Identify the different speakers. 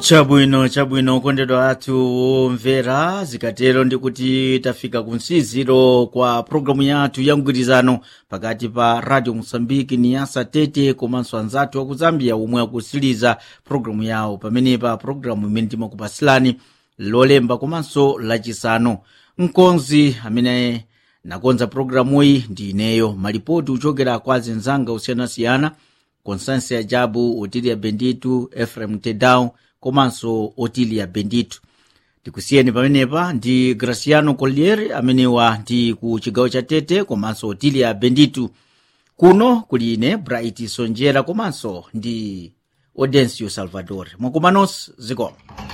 Speaker 1: chabwino chabwino okondedwa athu omvera zikatero ndikuti tafika ku msiziro kwa programu yathu ya mgwirizano pakati pa radio mosambiki ni yasa tete komanso anzathu aku zambia omwe akusiliza programu yawo pamenepa programu imene timakupasilani lolemba komanso lachisanu mkonzi amene nakonza programuyi ndi ineyo malipoti uchokera kwa zenzanga osiyanasiyana constância jabu otilia benditu efrem tedau komanso otilia benditu tikusiyeni pamenepa ndi graciano collier amenewa ndi ku chigawo cha tete komanso otilia benditu kuno kuli ine bright sonjera komanso ndi audencio salvador mwakumanos zikomo